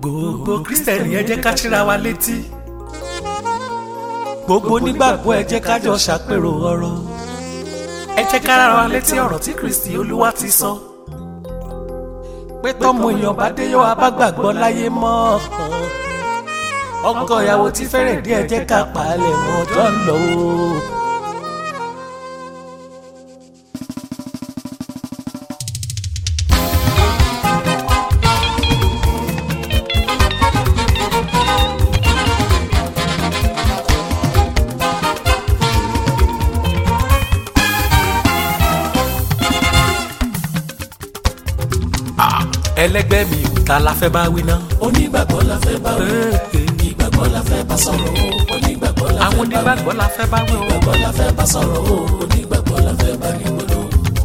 gbogbo kristẹni ẹ jẹ́ ká ṣíra wa létí gbogbo onígbàgbọ́ ẹ jẹ́ ká jọ ṣàpérò ọ̀rọ̀ ẹ jẹ́ ká rárá wa létí ọ̀rọ̀ tí kristi olúwa ti sọ pé tọ́mọ èèyàn bá dé yóò bá gbàgbọ́ láyé mọ́ ọkọ ìyàwó tí fẹ́rẹ̀ dé ẹ jẹ́ ká pàálẹ̀ mọ́ ọjọ́ ń lọ o. ẹlẹgbẹ́ mi ò ta la fẹ́ bá wí ná. onígbàgbọ́ la fẹ́ bá wí ìgbàgbọ́ la fẹ́ bá sọ̀rọ̀ o onígbàgbọ́ la àwọn fẹ́ bá wí onígbàgbọ́ la fẹ́ bá wí o. ìgbàgbọ́ la fẹ́ bá sọ̀rọ̀ o onígbàgbọ́ la fẹ́ bá ní gbọ́dọ̀.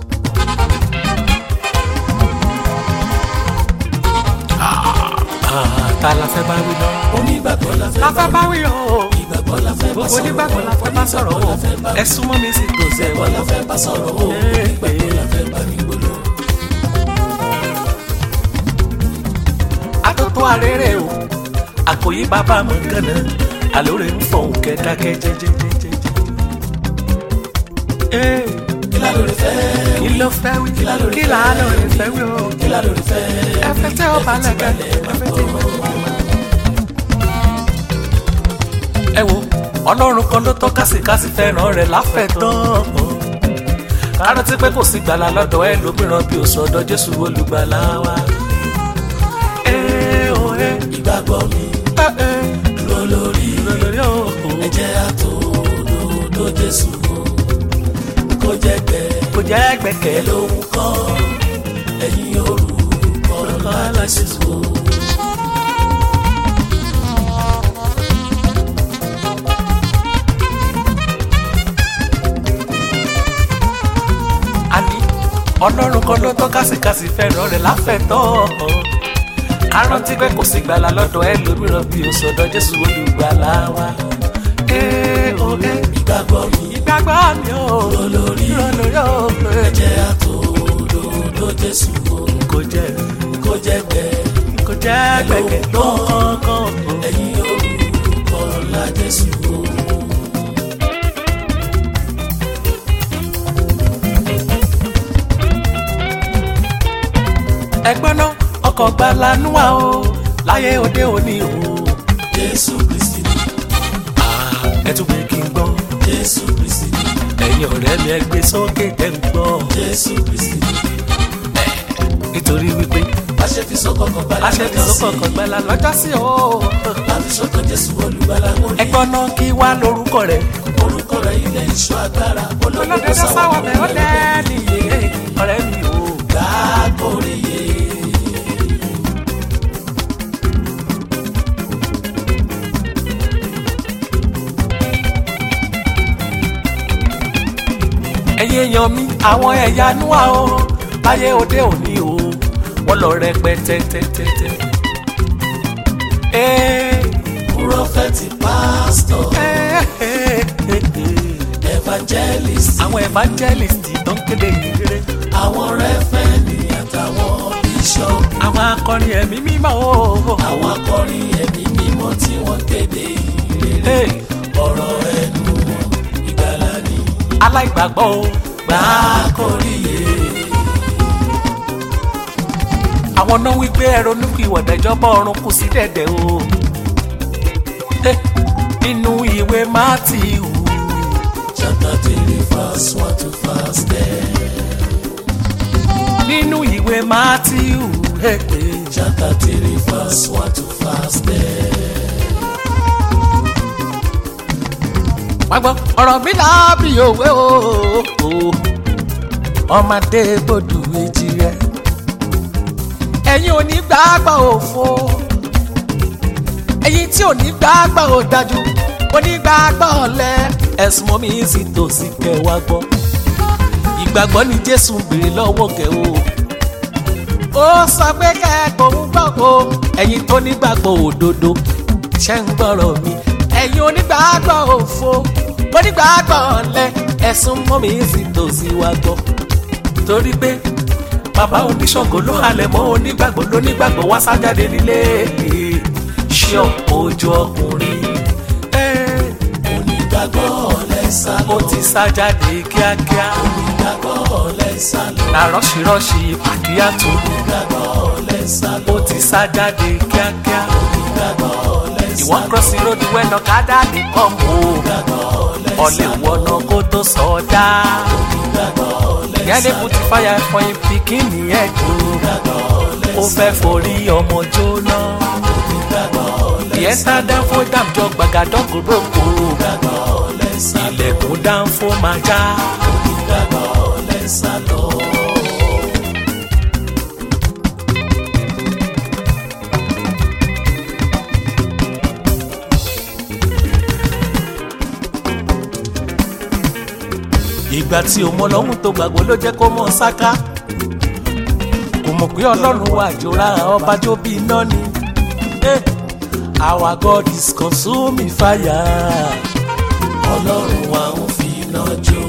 Ah, ta la fẹ́ bá wí ná. onígbàgbọ́ la fẹ́ la bá fẹ́ bá wí o. wí ìgbàgbọ́ la fẹ́ bá gbogbo sọ̀rọ̀ onígbàgbọ́ la fẹ́ bá sọ̀rọ̀ o. ẹ súnmọ́ mi sí tòsí ẹ̀ ìgbàgbọ́ wọ́n la fẹ́ bá sọ̀rọ̀ o onígbàgbọ́ la fẹ́ bá ní gbọ́dọ̀. atótó arére o àkòyí bàbá mọ̀ gánà àlóore ń fọ̀hún kẹ́dákẹ́ jẹ́jẹ́jẹ́jẹ́. Ee, kí la lórí fẹ́ kí ló fẹ́ wí kí là á lóore fẹ́ wí o. kí la lórí fẹ́ ẹ fẹ́ tẹ́ ọba lẹ́gẹ́ ẹ fẹ́ tẹ́ ọba ẹ wo ọlọ́run kan ló tọ́ kásìkásì fẹ́ràn rẹ̀ láfẹ̀tán kárántí pé kò sí gbàlà lọ́dọ̀ ẹ lómìíràn bí òsùn ọ̀dọ̀ jésù olùgbàlà wa. ẹ ò ẹ ìgbàgbọ́ mi ẹ ẹ dúró lórí lórí o. ẹ̀jẹ̀ àtòdodo Jésù o kó jẹ́ gbẹ́ kò jẹ́ gbẹ̀kẹ́ ló lóhun kan ẹ̀yin orúkọ ńlá Jésù o. àní ọlọ́run kan ló tọ́ kásìkásì fẹ́ràn rẹ̀ láfẹ̀tán kárántí pé kò sí gbàlà lọ́dọ̀ ẹ lómìíràn bí òsùn ọ̀dọ̀ jésù olùgbàlà wa. ẹ ò ẹ ìgbàgbọ́ mi ìgbàgbọ́ mi ò dúró lórí lórí o. ẹ̀jẹ̀ àtòdodo Jésù o kò jẹ́ kó jẹ́ gbẹ́ kò jẹ́ gbẹ̀kẹ́ ló kọ̀ọ̀kan. ẹ̀yin orúkọ ńlá Jésù o. ẹgbọ́n náà ọkọ̀ gbalanu wa o láyé òde òní o. Jésù Kristi ni ẹ tún pé kí n gbọ́ Jésù Kristi ni ẹ̀yin ọ̀rẹ́ mi ẹ gbé sókè ẹ ń gbọ́ Jésù Kristi ni nítorí wípé àṣẹ fi sọ́kọ̀kọ̀ balẹ̀ aṣẹ ti sọ́kọ̀ ọkọ̀ gbala lọ́jọ́ sí o. láti sọ́kọ̀ Jésù olùgbàlà mo ní ẹgbọ́n náà kí wá lórúkọ rẹ̀ orúkọ rẹ̀ ilẹ̀ ìṣọ́ agbára olódodo olódodo sáwọ́ sáwọ́ bẹ̀ ó lẹ́ẹ̀ni ọ̀rẹ́ mi o. gbàgbóríyé ẹ̀yin èèyàn mi àwọn ẹ̀yà núwà o láyé òde òní o wọ́n lọ rẹpẹtẹ tẹ́tẹ́tẹ́. Ee, prọfẹ̀tì pásítọ̀ ee, ee, ee. evangelist àwọn evangelist tó ń kéde ìrere àwọn rẹ́fẹ̀nì àtàwọn bishop àwọn akọrin ẹ̀mí mímọ́ o. àwọn akọrin ẹ̀mí mímọ́ tí wọ́n kéde ìrere Ee, ọ̀rọ̀ ẹnu wọn ìgbàlà ni aláìgbàgbọ́ o. gbàgbóríyé àwọn náà wí pé ẹ̀rọ nípa ìwọ̀dà ìjọba ọ̀run kù sí dẹ̀dẹ̀ o. Eh, nínú ìwé Mátíù chapter three verse one to verse ten nínú ìwé Mátíù eh, eh, chapter three verse one to verse ten. wá gbọ́ ọ̀rọ̀ mi láàbì òwe o. ọmọdé gbòdù méjì rẹ̀ ẹ̀yin ò ní gbàgbọ́ òfo ẹ̀yin tí ò ní gbàgbọ́ ò dájú onígbàgbọ́ ọ̀lẹ ẹ̀sùn mọ́ mi sì tòsí kẹwàá gbọ́ ìgbàgbọ́ ni Jésù ń béèrè lọ́wọ́ kẹ́ o ó sọ pé kẹ́kọ̀ọ́ ń gbọ́ o ẹ̀yin tó nígbàgbọ́ òdodo ṣẹ́ ń gbọ́rọ̀ mi ẹ̀yin onígbàgbọ́ òfo onígbàgbọ́ ọ̀lẹ ẹ̀sùn mọ́ mi sì tòsí wá gbọ́ torí pé bàbá oníṣàngó ló halẹ̀ mọ́ onígbàgbọ́ lónígbàgbọ́ wá sájáde nílé ṣé ojú ọkùnrin onígbàgbọ́ lẹ́sà lọ. ó ti sájáde kíákíá onígbàgbọ́ lẹ́sà lọ. na rọ́ṣirọ́ṣi pàkíyàtò onígbàgbọ́ lẹ́sà lọ. ó ti sájáde kíákíá onígbàgbọ́ lẹ́sà ìwọ́n cross the road wẹ́nà kádà ní kọ́ńbó ọ̀lẹ́ wọ̀nà kó tó sọ̀dá yẹ́nì put fire for him pikin nìyẹn jù ó fẹ́ forí ọmọ jóná ìyẹn tá dánfó dàmjọ gbàgàdọ́ kúrókò ilẹ̀kùn dánfó máa já. lẹ́sà lọ. ìgbà tí o mọ lọ́hùn tó gbàgbọ́ ló jẹ́ kó mọ̀ ṣáká kò mọ̀ pé ọlọ́run wà jòrà ọba jó bí iná ni Eh, our God is consuming fire ọlọ́run wa ń fi iná jó.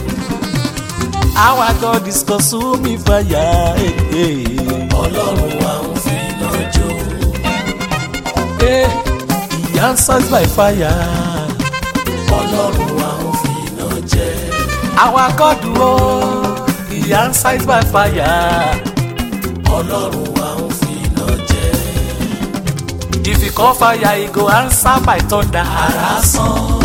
our God is consuming fire Eh, eh. ọlọ́run wa ń fi iná jó. Eh, he answers by fire ọlọ́run wa ń fi iná jẹ. our God oh he answers by fire ọlọ́run wa ń fi iná jẹ. if he call fire he go answer by thunder. lásán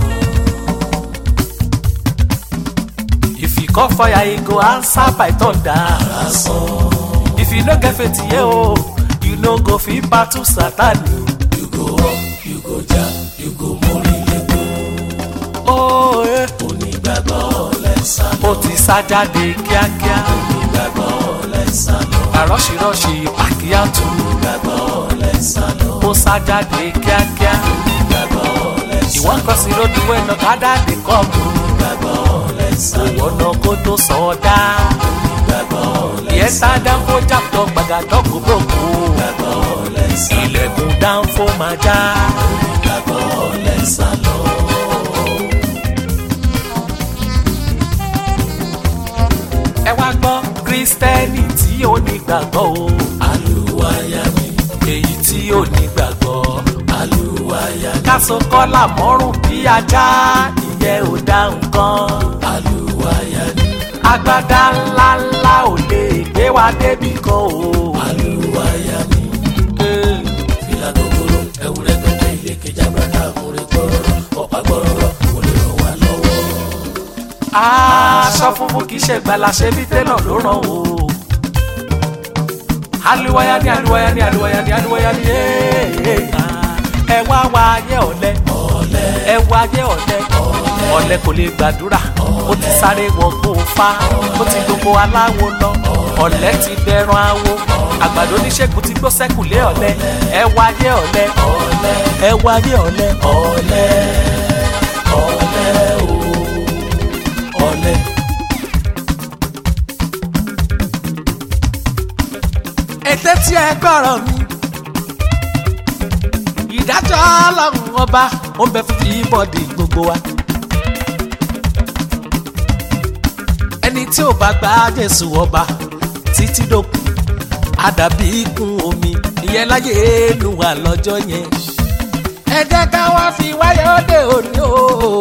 If you call fire, he go answer by thunder. lásán. If you no get faith, yeah, oh, you no go fit battle Satan. you go up you go down you go mórí légbó. Oh, eh. onígbàgbọ́ lẹ́sà lọ. ó ti sá jáde kíákíá. onígbàgbọ́ lẹ́sà lọ. Àrọ́ṣirọ́ṣi pàkíyàtú. onígbàgbọ́ lẹ́sà lọ. Ó sá jáde kíákíá. onígbàgbọ́ lẹ́sà Ìwọ́n kan sí lójú ẹ̀nà kádà dé kọ́ọ̀bù. onígbàgbọ́ lẹ́sà lọ. Ìwọ́n náà kó tó sọ ọ́ dá. onígbàgbọ́ Ìyẹn tá dáńfó jàpọ̀ gbàgàdọ́ gbogbo. lẹ́sà lọ. Ilẹ̀kùn dáńfó máa já. onígbàgbọ́ lẹ́sà lọ. Ẹ wá gbọ́ kírísítẹ́nì tí ó ní gbàgbọ́ o. àlùwàyà mi èyí tí ò ní gbàgbọ́. àlùwàyà mi káso kọ́là mọ́rùn bí ajá ìyẹn ò dá nǹkan. àlùwàyà mi agbádá ńlá ńlá ò lè gbé wa débì kan o. àlùwàyà mi fìlà gogoro ewúrẹ́ gbẹ̀gbẹ̀ ilé kejì àgbàdo àmúre gbọ́rọ̀rọ̀ ọ̀pá gbọ́rọ̀rọ̀ kò lè ràn wá lọ́wọ́. aṣọ funfun kì í ṣe gbala ṣe bí tẹ́lọ̀ ló ràn o. aluwaya ni aluwaya ni aluwaya ni aluwaya ni ee. ẹ wá wá ayé ọ̀lẹ ẹ wá ayé ọ̀lẹ ọ̀lẹ kò lè gbàdúrà ó ti sáré wọgbó fa ó ti gbogbo aláwo lọ ọ̀lẹ ti dẹran awo àgbàdo oníṣègùn ti gbó sẹ́kù lé ọ̀lẹ ẹ wá ayé ọ̀lẹ ẹ wá ayé ọ̀lẹ ọ̀lẹ ọ̀lẹ o ọ̀lẹ. ètè tí ẹ gbọ́rọ̀ mi. ìdájọ́ ọlọ́run ọba ó ń bẹ fún ìbọ̀dì gbogbo wa. ẹni tí ò bá gba jésù ọba títí dòkun àdàbí ikùn omi ìyẹn láyé èèlù wà lọ́jọ́ yẹn. ẹ jẹ́ ká wá fi wáyé òde òní o.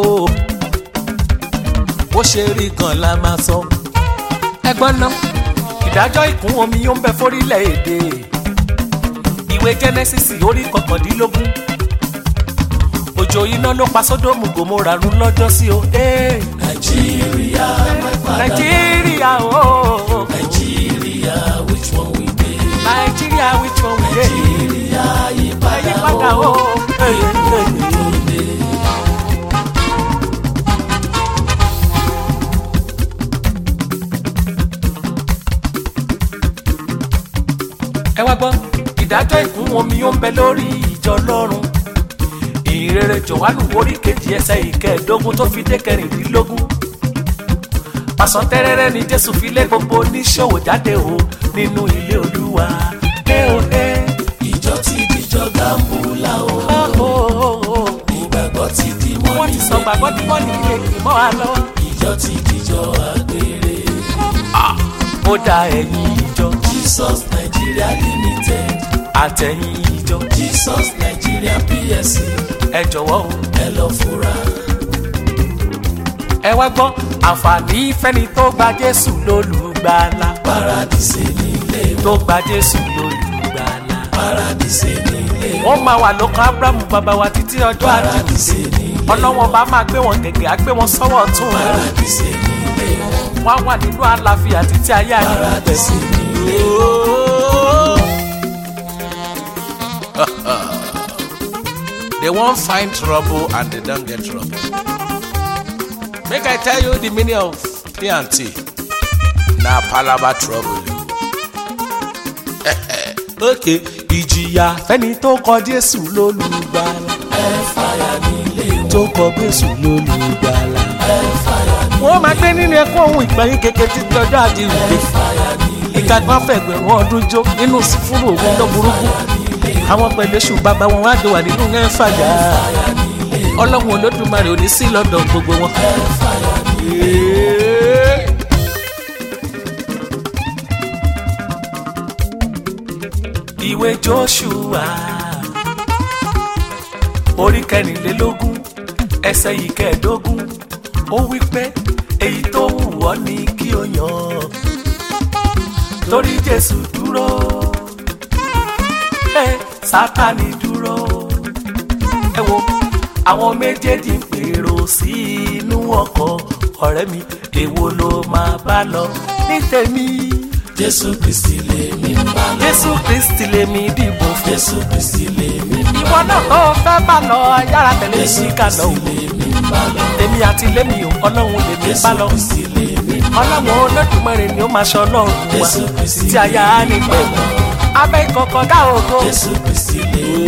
bó ṣe rí gan la máa sọ. ẹgbọ́n náà ìdájọ́ ìkún omi yóò ń bẹ fórílẹ̀-èdè ìwé genesis orí kọkàndínlógún òjò iná ló pa sódòmù gòmórà run lọ́jọ́ sí o ee nàìjíríà my father nàìjíríà o nàìjíríà which one we dey. nàìjíríà which one we dey nàìjíríà yípadà àyípadà o. Ee, ee, ee. ẹ wá gbọ́ ìdájọ́ ìkún omi ó ń bẹ lórí ìjọ lọ́run ìrere jọ̀wánù orí kejì ẹsẹ̀ ìkẹẹ̀ẹ́dógún tó fi dé kẹrìndínlógún pàṣọ tẹ́rẹ́rẹ́ ni jésù fi lé gbogbo oníṣòwò jáde o nínú ilé olúwa ẹ o ẹ ìjọ ti dìjọ gàmbúlà o ó ó ó ó ìgbàgbọ́ ti di wọ́n mọ́ni ti sọ gbàgbọ́ tí wọ́n ní ilé kì í mọ́ wa lọ́wọ́. ìjọ ti dìjọ àgbèrè ó dá ẹ̀yin ìjọ Jesus Nigeria Limited àtẹ̀yin ìjọ Jesus Nigeria PSC ẹ jọ̀wọ́ o ẹ lọ fura. ẹ wá gbọ́ àǹfààní fẹ́ni tó gba jésù lólùgbàlà Paradise nílé tó gba jésù lólùgbàlà. Paradise nílé wọ́n máa wà lókàn abrahamu bàbá wa títí ọjọ́ àdìsí Paradise nílé ọlọ́wọ́n bá máa gbé wọn gẹ̀gẹ̀ á gbé wọn sọ́wọ́ ọ̀tún wọn Paradise nílé wọ́n á wà nínú àlàáfíà títí ayé àdìsí Paradise nílé They won't find trouble and they don't get trouble. Make I tell you the meaning of P&T. Na palava trouble. òkè ìjìyà fẹ́ni tó kọ jésù lólùgbàlà ẹ fàyà nílé tó kọ jésù lólùgbàlà. ẹ fàyà wọ́n máa gbé nínú ẹ̀kọ́ ohun ìgbàyín kékeré títí ọjọ́ àdìsí fàyà nílé ìkàgbọ́n fẹ̀gbẹ̀rún ọdún jó nínú sífúrò ògùn tó burúkú àwọn pẹ̀lú èṣù bàbá wọn wá dùn wà nínú ẹ̀ fàyà ọlọ́run olódùmarè ò ní sí lọ́dọ̀ gbogbo wọn. ìwé joshua orí kẹrìnlélógún ẹsẹ̀ yìí kẹẹ̀ẹ́dógún ó wí pé èyí tó wù ọ́ ni kí o yàn torí jésù dúró ẹ sátani dúró ẹ wo àwọn méjèèjì ń pèrò sí inú ọkọ̀ ọ̀rẹ́ mi èwo ló máa bá lọ ní tèmi Jésù Kristi lèmi ń bá lọ jésù kristi lèmi dìbò fún Jésù Kristi lèmi ń bá lọ ìwọ náà tó fẹ́ bá lọ yára tẹ̀lé Jésù sí ká lọ Kristi lèmi ń bá lọ èmi àti lémi ò ọlọ́run lèmi bá Jésù lọ Kristi lèmi ń bá lọ ọlọ́run olódùmarè ni ó máa ṣe ọlọ́run wa Jésù Kristi tí aya á ní pẹ̀lú abẹ́ ìkọ̀kọ̀ dá ògo. Jésù Kristi lèmi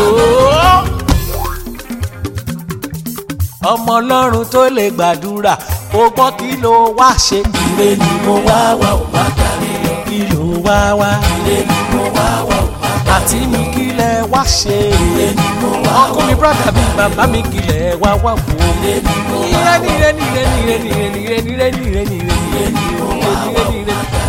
ọmọ ọlọ́run tó lè gbàdúrà ó gbọ́ kí ló wá ṣe ire ni mo wá wá ò má darí lọ kí ló wá wá ire ni mo wá wá ò má àti mi kí lẹ wá ṣe ire ni mo wá ọkùnrin brọ́dà mi bàbá mi kí lẹ wá wá wò ó. ire ni mo wá Nire nire nire nire nire nire nire nire nire nire nire nire nire nire